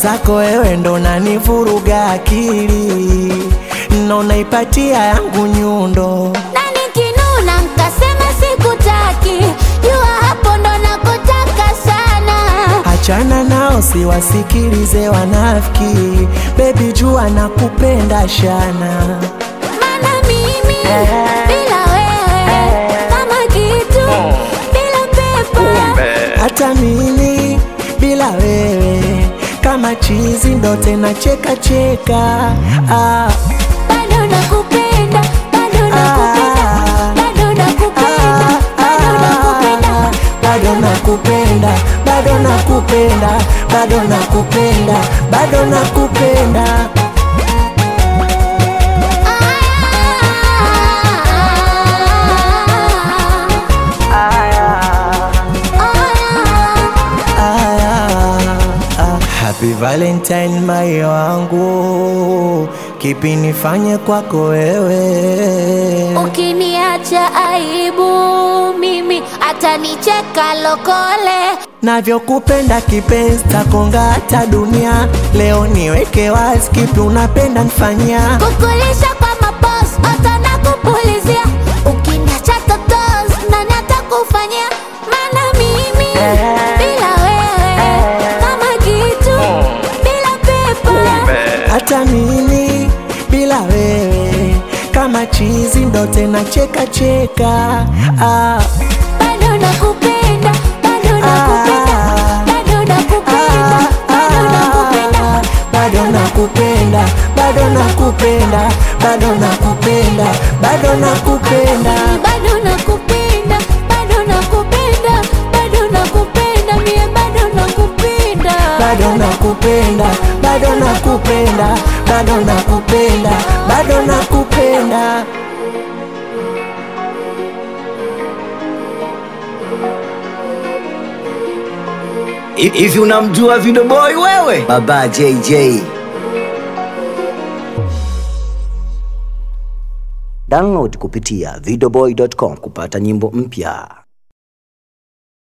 mwenzako wewe ndo nanivuruga akili na unaipatia yangu nyundo na nikinuna nkasema sikutaki jua hapo ndo nakotaka sana achana nao siwasikilize wanafiki bebi jua nakupenda shana mana mimi bila wewe kama kitu bila pepo hata mimi bila wewe kama chizi ndo tena cheka cheka ah, bado nakupenda bado nakupenda bado nakupenda bado nakupenda bado nakupenda bado nakupenda bado nakupenda bado nakupenda Ah, ah. Happy Valentine mai wangu, kipi nifanye kwako wewe? Ukiniacha aibu mimi atanicheka lokole Navyokupenda kipenzi, takonga hata dunia. Leo niweke wazi, kipi unapenda nifanyia? kukulisha kwa mapos hata na kupulizia ukiniacha totos nani atakufanyia maana mimi bila wewe kama kitu bila pepo hata mimi bila wewe kama chizi ndo tena cheka cheka ah, bado nakupenda bado nakupenda bado nakupenda bado nakupenda bado nakupenda bado nakupenda bado nakupenda bado nakupenda bado nakupenda bado nakupenda bado nakupenda mie bado nakupenda bado nakupenda bado nakupenda bado nakupenda bado nakupenda Hivi unamjua Video Boy wewe? Baba JJ. Download kupitia videoboy.com kupata nyimbo mpya.